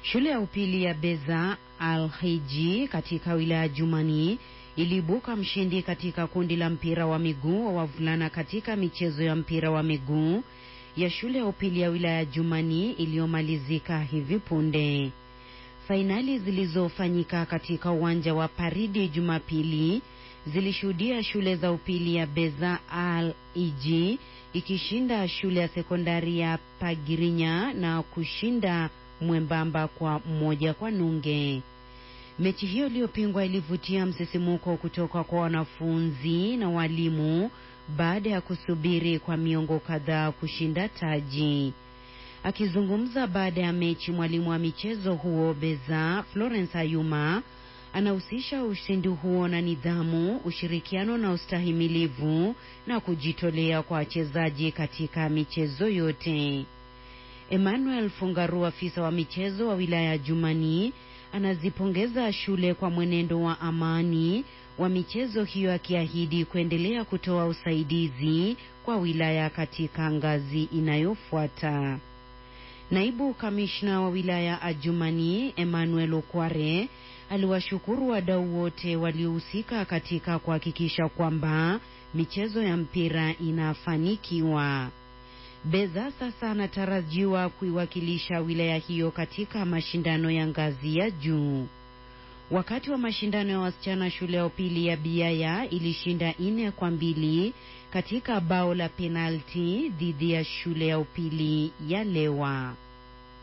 Shule ya upili ya Beza Al-Hiji katika wilaya Jumani iliibuka mshindi katika kundi la mpira wa miguu wa wavulana katika michezo ya mpira wa miguu ya shule ya upili ya wilaya Jumani iliyomalizika hivi punde. Fainali zilizofanyika katika uwanja wa Paridi Jumapili zilishuhudia shule za upili ya Beza Al-Hiji ikishinda shule ya sekondari ya Pagirinya na kushinda Mwembamba kwa mmoja kwa nunge. Mechi hiyo iliyopingwa ilivutia msisimuko kutoka kwa wanafunzi na walimu baada ya kusubiri kwa miongo kadhaa kushinda taji. Akizungumza baada ya mechi, mwalimu wa michezo huo Beza Florence Ayuma anahusisha ushindi huo na nidhamu, ushirikiano na ustahimilivu na kujitolea kwa wachezaji katika michezo yote. Emmanuel Fungaru, afisa wa michezo wa wilaya ya Jumani, anazipongeza shule kwa mwenendo wa amani wa michezo hiyo, akiahidi kuendelea kutoa usaidizi kwa wilaya katika ngazi inayofuata. Naibu kamishna wa wilaya Ajumani Emmanuel Okware aliwashukuru wadau wote waliohusika katika kuhakikisha kwamba michezo ya mpira inafanikiwa. Beza sasa anatarajiwa kuiwakilisha wilaya hiyo katika mashindano ya ngazi ya juu. Wakati wa mashindano ya wasichana, shule ya upili ya Biaya ilishinda nne kwa mbili katika bao la penalti dhidi ya shule ya upili ya Lewa.